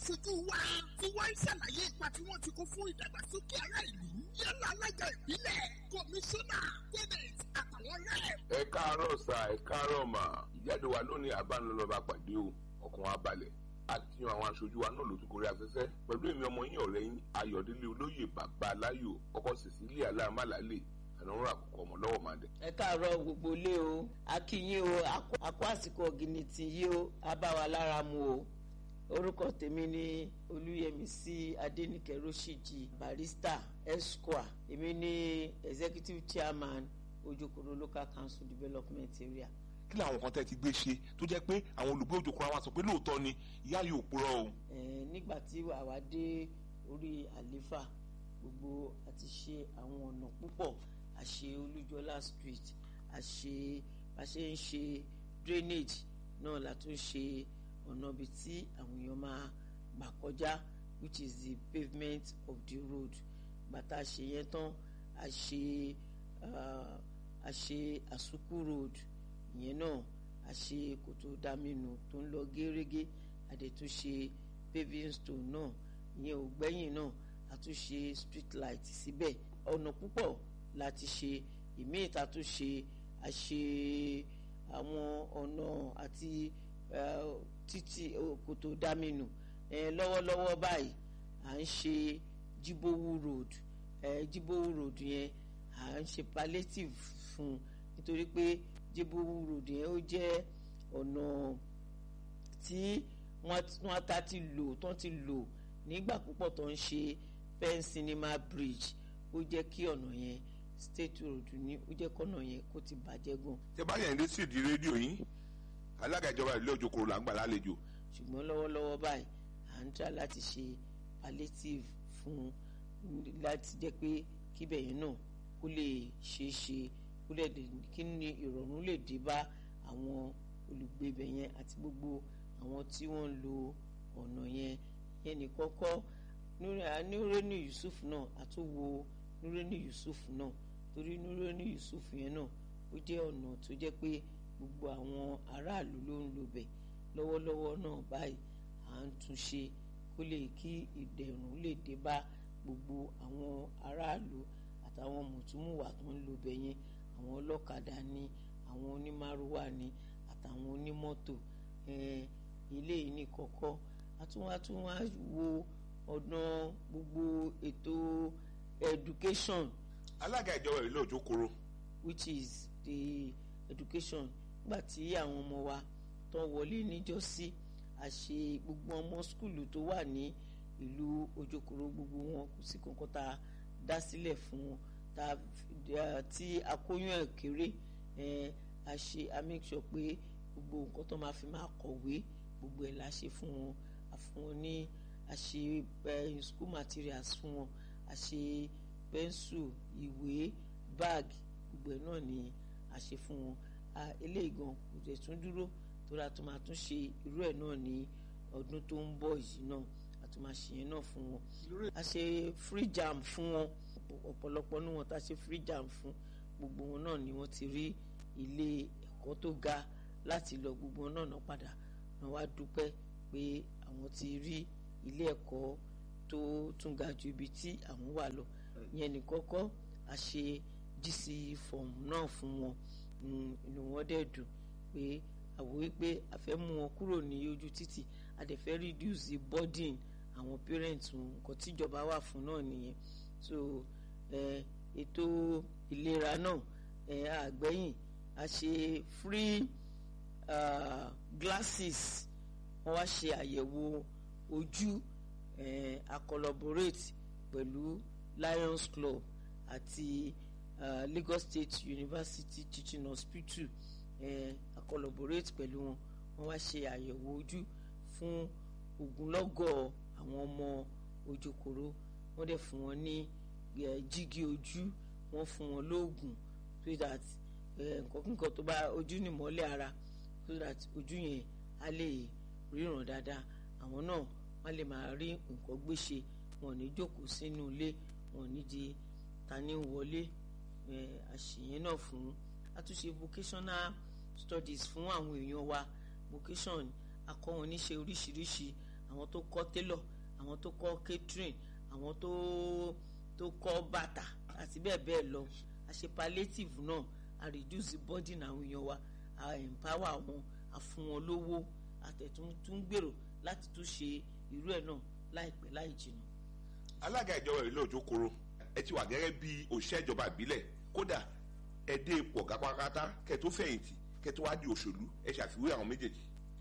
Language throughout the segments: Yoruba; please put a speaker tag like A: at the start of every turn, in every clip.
A: aṣojú wa tí wọ́n ń ṣàlàyé ipa tí wọ́n ti kó fún ìdàgbàsókè ará ìlú yálà alága ìbílẹ̀ kọmíṣánná tẹ́nẹ̀t àtàwọn rẹ̀.
B: ẹ káàárọ̀ sà ẹ káàárọ̀ mà ìjáde wa lónìí àbánilọ́ba pàdé o ọkàn wa balẹ̀ àti àwọn aṣojú wa náà ló tún gorí afẹ́fẹ́ pẹ̀lú èmi ọmọ yín ọ̀rẹ́ yín ayọ̀délé olóyè bàbá aláyò ọkọ cecilia aláàmàlálè ànáwó àkókò ọmọ lọ́wọ́ máa dẹ̀.
C: ẹ káàárọ̀ gbogbo ilé o akínyìn o akó àsìkò ọ̀gìnìtì yìí o abáwa lára mu o orúkọ tèmi ni olúyẹmísí adẹnìkẹ rọṣíjì barista esquire èmi ni executive chairman ojokoro local council development area
D: kí làwọn kan tẹ́ ti gbé ṣe tó jẹ́ pé àwọn olùgbé òjòkúra wa sọ pé lóòótọ́ ni ìyá yóò purọ́ o.
C: Eh, nígbà tí àwa dé orí àléfà gbogbo àti ṣe àwọn ọ̀nà púpọ̀ àṣe olújọlá street àṣe bá ṣe ń ṣe drainage náà la tún ṣe ọ̀nà ibi tí àwọn èèyàn máa gbà kọjá which is the pavement of the road bàtà ṣe yẹn tán a ṣe ah, a ṣe àsùkú road ìyẹn náà a ṣe kòtò dámínú tó ń lọ gẹ́rẹ́gẹ́ àdètún ṣe paving stone náà ìyẹn ò gbẹ́yìn náà a tún ṣe street light síbẹ̀ ọ̀nà púpọ̀ láti ṣe ìmíì ta tún ṣe a ṣe àwọn ọ̀nà àti eh, títì eh, kòtò dámínú eh, lọ́wọ́lọ́wọ́ báyìí à ń ṣe jibowu road eh, jibowu road yẹn à ń ṣe palliative fún un nítorí pé jibowu road yẹn ó jẹ́ ọ̀nà tí wọ́n ta ti lò tó ti lò nígbà púpọ̀ tó ń ṣe pen cinema bridge ó jẹ́ kí ọ̀nà yẹn state road ní ó jẹ́ kọ́nà yẹn kó ti bàjẹ́ gan
D: tẹ́ bá yẹn dé sí ìdí rédíò yín alága ìjọba ìlú òjòkúrò là ń gbà lálejò
C: ṣùgbọ́n lọ́wọ́lọ́wọ́ báyìí à ń try láti ṣe palliative fún láti jẹ́ pé kíbẹ̀ yẹn náà kó lè ṣeé ṣe kó lè dé kí ni ìrọ̀rùn lè dé bá àwọn olùgbé ibẹ̀ yẹn àti gbogbo àwọn tí wọ́n ń lo ọ̀nà yẹn yẹn ní kọ́kọ́ nureni yusuf náà àtúwò nureni yusuf náà torí nureni yusuf yẹn náà ó jẹ́ ọ̀nà tó jẹ́ pé gbogbo àwọn aráàlú ló ń lò bẹ̀ lọ́wọ́lọ́wọ́ náà báyìí à ń tún ṣe kó lè kí ìdẹ̀rùn lè dé bá gbogbo àwọn aráàlú àtàwọn mùtúmùwà tó ń lò bẹ̀ yẹn àwọn ọlọ́kadà ni àwọn onímárúwá ni àtàwọn onímọ́tò ilé yìí ní kọ́kọ́ àtúnwátúnwá wo ọ̀nà gbogbo ètò education
D: alága ìjọba ìlú òjòkúrò
C: which is the education nígbà tí àwọn ọmọ wa tó wọlé níjọ́sí àṣe gbogbo ọmọ skulu tó wà ní ìlú ojokoro gbogbo wọn kò sí kankan tá a dá sílẹ̀ fún wọn tá a tí akóyún ẹ̀ kéré a ṣe a make sure pé gbogbo nǹkan tó máa fi máa kọ̀wé gbogbo ẹ̀ la ṣe fún wọn a fún wọn ní a ṣe school materials fún wọn a ṣe pẹ́ńsù ìwé báàgì gbogbo ẹ̀ náà ni a ṣe fún wọn eléyìí gan kò tẹ̀ tún dúró tóra tó máa tún ṣe irú ẹ̀ náà ní ọdún tó ń bọ̀ yìí náà a tún máa ṣe yẹn náà fún wọn a ṣe free jam fún wọn ọ̀pọ̀lọpọ̀ ní wọn tá a ṣe free jam fún gbogbo wọn náà ni wọ́n ti rí ilé ẹ̀kọ́ tó ga láti lọ gbogbo wọn náà náà padà náà wá dúpẹ́ pé àwọn ti rí ilé ẹ̀kọ́ tó tún ga ju ibi tí àwọn wà lọ yẹn ní kọ́kọ́ a ṣe gc form náà fún wọn inú wọn dẹ̀ dùn pé àwọ̀ wípé a fẹ́ mú wọn kúrò ní ojú títì a dẹ̀ fẹ́ reduce the burden àwọn parents wọn nǹkan tíjọba wà fún náà nìyẹn so ètò ìlera náà àgbẹ̀yìn a ṣe free uh, glasses wọ́n wá ṣe àyẹ̀wò ojú a collaborate pẹ̀lú Lions Club àti uh, Lagos State University Teaching Hospital a collaborate pẹ̀lú wọn wọ́n wá ṣe àyẹ̀wò ojú fún ogunlọ́gọ̀ àwọn ọmọ ojokoro wọ́n dẹ̀ fún wọn ní jígí ojú wọ́n fún wọn lóògùn so that nǹkan kíkan tó bá ojú nìmọ́lẹ̀ ara so that ojú yẹn á lè ríran dáadáa àwọn náà wọ́n lè máa rí nǹkan gbéṣe wọn ò ní jókòó sínú ilé wọn ò ní di tani wọlé àṣìyẹn náà fún àtúnṣe vocational studies fún àwọn èèyàn wa vocation akọ́ wọn níṣẹ́ oríṣiríṣi àwọn tó kọ́ tailor àwọn tó kọ́ catering àwọn tó tó kọ́ bàtà àti bẹ́ẹ̀ bẹ́ẹ̀ lọ a ṣe palliative náà a reduce burden àwọn èèyàn wa a empower wọn a fún wọn lówó àtẹ̀tún tún gbèrò láti tún ṣe irú ẹ̀ náà láìpẹ́ láì jìnnà.
D: alága ìjọba ìlú òjòkòrò ẹ ti wà gẹ́gẹ́ bí òṣìṣẹ́ ìjọba ìbílẹ̀ kódà ẹ dé ipò ọ̀gá pátápátá kẹ́ tó fẹ̀yìntì kẹ́ tó wá di òṣèlú ẹ ṣàfiwé àwọn méjèèjì.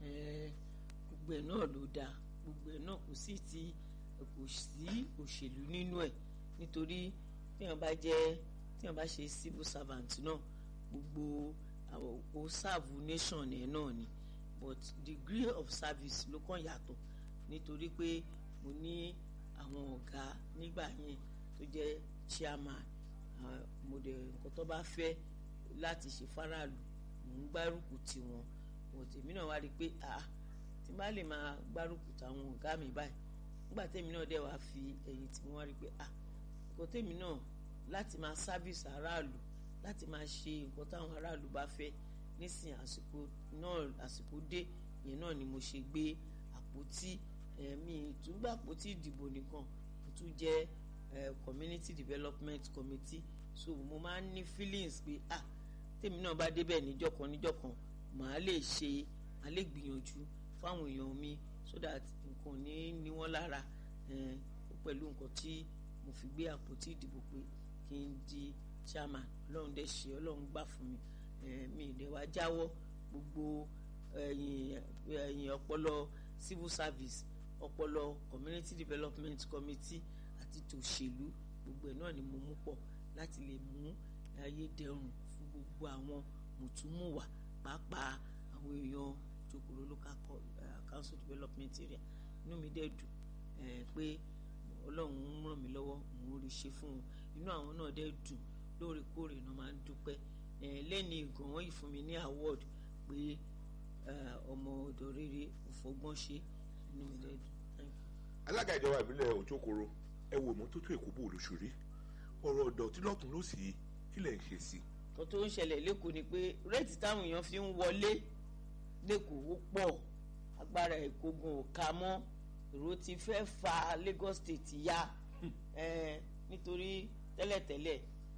C: Ẹ, gbogbo ẹ̀ náà ló dáa gbogbo ẹ̀ náà kò sí ti kò sí òṣèlú nínú ẹ̀ nítorí téèyàn bá jẹ́ téèyàn bá ṣe civil servant náà gbogbo àwọn o serve nation ẹ̀ náà ni but degree of service ló kàn yàtọ̀ nítorí pé mo ní àwọn ọ̀gá nígbà yẹn tó jẹ́ chairman ah, mo dẹ̀ nǹkan tó bá fẹ́ láti ṣe faraàlú mò ń gbárùkù tì wọ́n but èmi náà wá rí i pé ah tí n bá lè máa gbárùkù táwọn ọ̀gá mi báyìí nígbà tèmi náà dẹ̀ wá fi ẹ̀yìn tí wọ́n wá rí i pé ah nǹkan tèmi náà láti máa service aráàlú láti máa ṣe nǹkan táwọn aráàlú bá fẹ́ nísìnyí àsìkò náà àsìkò dé yẹn náà ni mo ṣe gbé àpótí ẹ̀mí ìtúgbà àpótí ìdìbò nìkan mo tún jẹ́ eh, community development committee so mo máa ń ní feelings pé ah tèmi náà bá débẹ̀ níjọ́ kan níjọ́ kan màá lè ṣe màá lè gbìyànjú fáwọn èèyàn mi so that nǹkan ò ní ní wọ́n lára eh, pẹ̀lú nǹkan tí mo fi gbé àpótí ìdìbò pé kí n di chairman ọlọ́run dẹ̀ ṣe ọlọ́run gbà fún mi eh, mi ìdẹ̀ wá jáwọ́ gbogbo ẹ̀yìn ẹ̀yìn ọpọlọ civil service ọpọlọ community development committee àti tòṣèlú gbogbo ẹ̀ náà ni mo mú pọ̀ láti lè mú ayé dẹrùn fún gbogbo àwọn mùtúmùwà pàápàá àwọn èèyàn jòkòrò local co- eh, council development area inú mi dẹ̀ dùn eh, pé ọlọ́run ń ràn mí lọ́wọ́ mò ń rí ṣe fún wọn inú àwọn náà dẹ̀ dùn lóòrèkóòrè náà máa ń dúpẹ́ eh, lẹ́ni ìgàn wọ́n yìí fún mi ní award pé eh, ọmọ ọ̀dọ̀ rere òfògbọ́n ṣe inú mi dẹ̀ dùn thank you.
D: alága ìjọba ìbílẹ̀ òjòkòrò ẹ wo ìmọ́tótó èkó bò lóṣòrí ọ̀rọ̀ ọ̀dọ̀ tí lọ́tún ló sì kí lẹ̀ ń ṣe sí i.
C: kan tó ń ṣẹlẹ̀ lẹ́kọ̀ọ́ ni pé réètì táwọn èèyàn fi ń wọlé lẹ́kọ̀ọ́ ó pọ̀ agbára ìkógun ò ká mọ́ èrò ti fẹ́ fa Lagos State ya eh, nítorí tẹ́lẹ̀tẹ́lẹ̀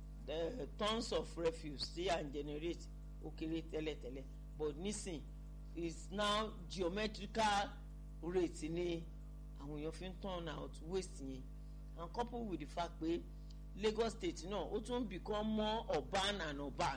C: the tons of refuse tí à ń generate ó kéré tẹ́lẹ̀tẹ́lẹ̀ but nísìn is now geometrical rate ni àwọn èèyàn fi ń turn out waste yẹn and coupled with the fact pé Lagos State náà ó tún become more urban and urban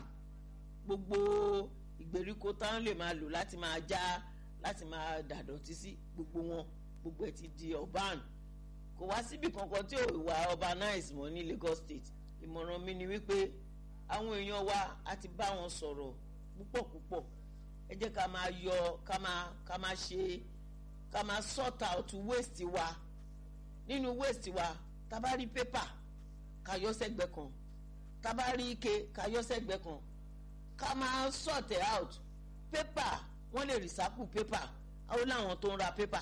C: gbogbo ìgbèríko táwọn lè máa lò láti máa já láti máa dàdọ̀tí sí gbogbo wọn gbogbo ẹ̀ ti di urban kò wá síbi kankan tí ò wà urbanize mọ́ ní Lagos State ìmọ̀ràn mi ni wípé àwọn èèyàn wa á ti bá wọn sọ̀rọ̀ púpọ̀ púpọ̀ ẹ jẹ́ ká máa yọ ká máa ká máa ṣe ká máa sort out waste wa nínú waste wa tá bá rí paper ká yọ sẹ́gbẹ́ kan tá bá rí ike ká yọ sẹ́gbẹ́ kan ká máa sort it out paper wọ́n lè recycle paper ó láwọn tó ń ra paper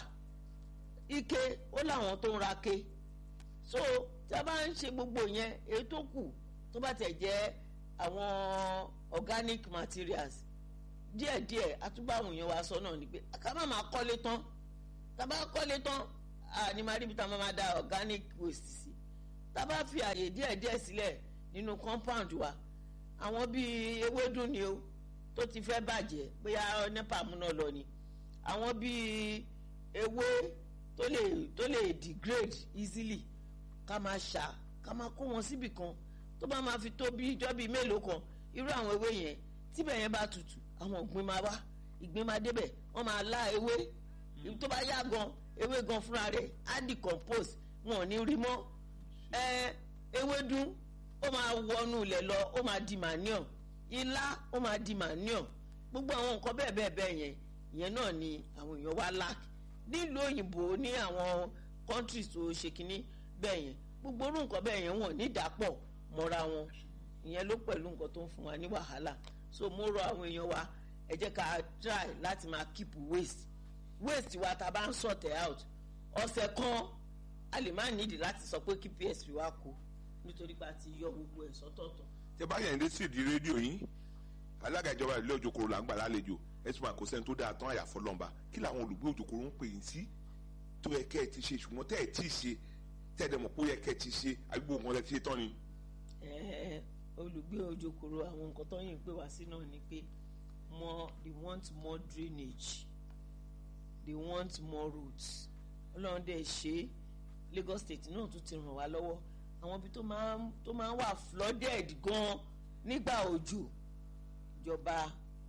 C: ike ó láwọn tó ń ra ke so tí a bá ń ṣe gbogbo yẹn èyí tó kù tó bá tẹ̀ jẹ́ àwọn organic materials díẹ̀díẹ̀ àtúbọ̀ àwọn èèyàn wa sọ náà ni pé ká má máa kọ́lé tán tá a bá kọ́lé tán ní máa ríbi tá a máa da organic waste sí tá a bá fi àyè díẹ̀díẹ̀ sílẹ̀ nínú compound wa àwọn bíi ewédú ni o tó ti fẹ́ bàjẹ́ bóyá nepa múná lọ ni àwọn bíi ewé tó lè tó lè degrade easily ká máa ṣà ká máa kó wọn síbì kan tó bá máa fi tó bí ijọ́ bíi mélòó kan irú àwọn ewé yẹn tíbẹ̀ yẹn bá tutù àwọn ògbìn máa wá ìgbín máa débẹ̀ wọ́n máa lá ewé tó bá yá gan ewé gan fúnra rẹ̀ á decompose wọn ò ní rí mọ́ ẹ ewédú ó máa wọnú ilẹ̀ lọ ó máa di manure ilá ó máa di manure gbogbo àwọn nǹkan bẹ́ẹ̀ bẹ́ẹ̀ bẹ́ẹ̀ yẹn ìyẹn náà ni àwọn èèyàn wá lack nílùú òyìnbó ní àwọn countries tó ṣe kínní bẹ́ẹ̀ yẹn gbogbo orú nǹkan bẹ́ẹ̀ yẹn wọ́n ní ìdàpọ̀ mọ́ra wọn ìyẹn ló pẹ̀lú nǹkan tó ń fún wa ní wàhálà so mo rọ àwọn èèyàn wa ẹ jẹ́ ká try láti máa keep waste waste wa ta bá ń sort it out ọ̀sẹ̀ kan a lè má nídìí láti sọ pé kí PSP wa kú nítorí pé a ti yọ gbogbo ẹ̀ sọ́tọ̀ọ̀tọ̀.
D: tẹ bá yẹn dé sí ìdí rédíò yín alága ìjọba ìlú òjòkòrò là ń gbà lálejò ẹsùn àkóso ẹni tó dáa tán àyàfọ́ lọ́nba kí làwọn olùgbé òjòkòrò ń pè yín sí tó yẹ kẹ́ ẹ ti ṣe ṣùgbọ́n tẹ́ ẹ tí ì ṣe tẹ́ ẹ dẹ̀ mọ̀ pé ó yẹ kẹ́ ẹ ti ṣe àbí gbogbo nǹkan tẹ́ ti ṣe tán ni.
C: Eh, olùgbé ojokoro àwọn nǹkan tó yìn pé wá sí náà ni pé more they want more drainage they want more roads ọlọ́run dẹ̀ ṣe Lagos State náà tún ti ràn wá lọ́wọ́ àwọn ibi tó máa ń tó máa ń wà flooded gan nígbà òjò ìjọba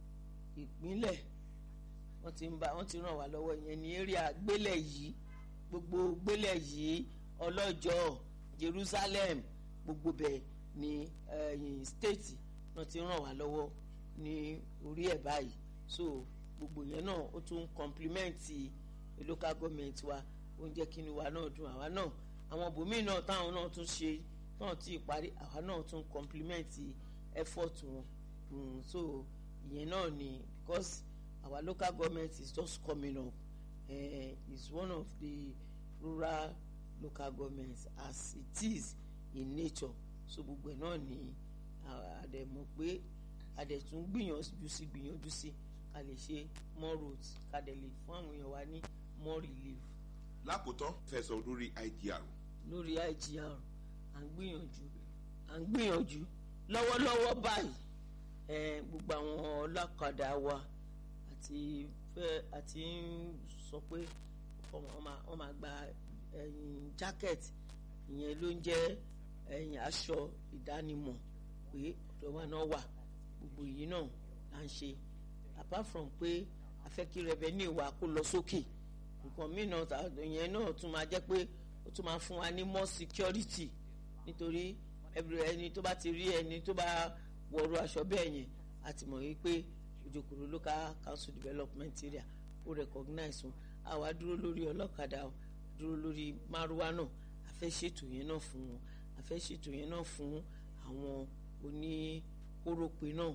C: ìpínlẹ̀ wọ́n ti ń bá wọ́n ti ràn wá lọ́wọ́ ìyẹn ní area gbélẹ̀ yìí gbogbo gbélẹ̀ yìí ọlọ́jọ́ Jerusalem gbogbo bẹ́ẹ̀ ní ẹ̀yìn state náà ti ràn wá lọ́wọ́ ní orí ẹ̀ báyìí so gbogbo yẹn náà ó tún compliment local government wa ó ń jẹ́ kí ni wa náà dùn àwa náà àwọn bòmíì náà táwọn náà tún ṣe náà tí ì parí àwa náà tún compliment effort wọn mm, so ìyẹn náà ni because our local government is just coming up uh, is one of the rural local governments as it is in nature so gbogbo ẹ̀ náà ni àdẹ̀mọ̀ pé àdẹ̀tún gbìyànjú sí gbìyànjú sí ká lè ṣe more roads ká dẹ̀ lè fún àwọn èèyàn wa ní more relief
D: lákòótán fẹsọ̀ lórí IGR
C: lórí IGR à ń gbìyànjú à ń gbìyànjú lọ́wọ́lọ́wọ́ báyìí eh, gbogbo àwọn ọlọ́kadà wa àti fẹ́ àti ń sọ pé wọ́n máa wọ́n máa gba ẹ̀yìn jacket ìyẹn ló ń jẹ́ ẹ̀yìn aṣọ ìdánimọ̀ pé ọ̀dọ̀ wa náà wà gbogbo yìí náà là ń ṣe apart from pé a fẹ́ kí revenue wa kó lọ sókè nǹkan mìíràn ìyẹn náà tún máa jẹ́ pé ó tún máa fún wa ní more security nítorí ẹni tó bá ti rí ẹni tó bá wọ̀rọ̀ aṣọ bẹ́ẹ̀ yẹn a ti mọ̀ wípé Ojokoro local council development area ó recognize wọn àwa dúró lórí ọlọ́kadà dúró lórí márúwá náà a fẹ́ ṣètò yẹn náà fún wọn a fẹ́ ṣètò yẹn náà fún àwọn oníkórópè náà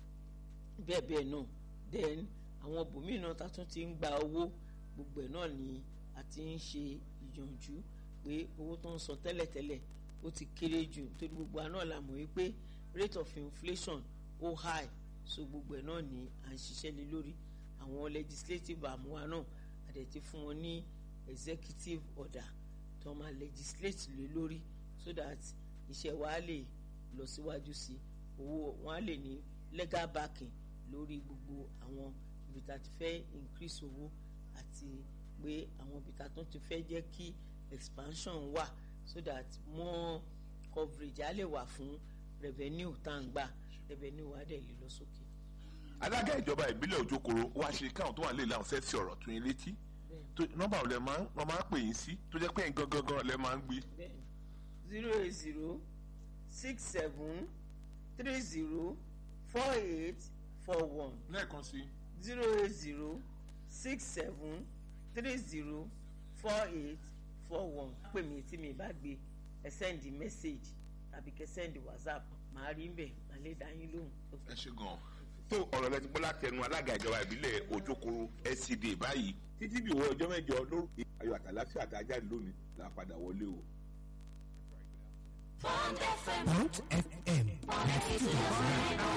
C: bẹ́ẹ̀ bẹ́ẹ̀ náà then àwọn bòmíì náà tá tún ti ń gba owó gbogbo ẹ̀ náà ni a ti ń ṣe ìyànjú pé owó tó ń san tẹ́lẹ̀tẹ́lẹ̀ ó ti kéré jù torí gbogbo àná la mọ̀ wípé rate of inflation ó high so gbogbo ẹ̀ náà ni à ń ṣiṣẹ́ lé lórí àwọn legislative àmúwa náà a dẹ̀ ti fún wọn ní executive order tó máa legislate lé lórí so that iṣẹ́ wa lè lọ síwájú sí owó wọn á lè ní legal backing lórí gbogbo àwọn ibi tá a ti fẹ́ increase owó àti pé àwọn ibi tá a tún ti fẹ́ jẹ́ kí expansion wà so that more coverage á lè wà fún revenue tá à ń gbà revenue wa dẹ̀ lè lọ sókè.
D: alága ìjọba ìbílẹ̀ Òjòkòrò wá ṣe káwọn tó wà lè láwọn fẹ́ fi ọ̀rọ̀ tún yín létí nọ́mbà ọ̀lẹ́ máa ń máa ń pè yín sí tó jẹ́ pé ẹ̀ gangan gan ọ̀lẹ́ máa ń gbé.
C: zero eight zero six seven three zero four eight four one
D: lẹ́ẹ̀kan sí.
C: zero eight zero six seven three zero four eight four one pè mí tí mi bá gbé ẹ sẹ́ndì mẹ́sẹ̀gì tàbí kẹ sẹ́ndì whatsapp màá rí mbẹ̀ màá lè dá yín lóhùn.
D: ẹ ṣe gan-an. tó ọ̀rọ̀ lẹ ti gbọ́ látẹnu alága ìjọba ìbílẹ̀ Òjòkòrò SCD báyìí títí bí ìwọ ọjọ́ mẹ́jọ lórúkọ ayọ̀ àtàláfíà àtàjáde lónìí là á padà wọlé o.
E: Bond FM. Bond FM.